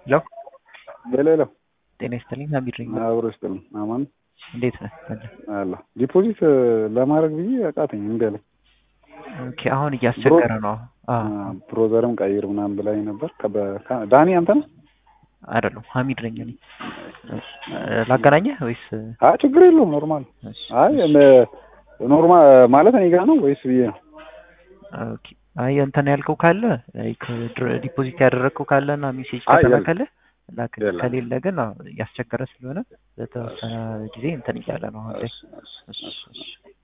ሄሎ ሄሎ ሄሎ ጤና ይስጥልኝ ሀሚድ ነኝ። አብሮ ይስጥልኝ። አማን እንዴት ነህ? አለ ዲፖዚት ለማድረግ ብዬ አቃተኝ እምቢ አለኝ። ኦኬ አሁን እያስቸገረ ነው። አዎ ብሮዘርም ቀይር ምናምን ብላኝ ነበር። ከበ- ዳኒ አንተ ነህ? አይደለም ሀሚድ ነኝ እኔ። ላገናኘህ ወይስ? አይ ችግር የለውም ኖርማል። እሺ፣ አይ ኖርማል ማለት እኔ ጋር ነው ወይስ ብዬ ነው? ኦኬ አይ እንትን ያልከው ካለ ላይክ ዲፖዚት ያደረግከው ካለ እና ሜሴጅ አይ የለም። ከተላከለ ላክ። የለም። ከሌለ ግን አዎ፣ እያስቸገረ ስለሆነ በተወሰነ ጊዜ እንትን እያለ ነው አሁን ላይ። እሺ፣ እሺ፣ እሺ፣ እሺ። እሺ።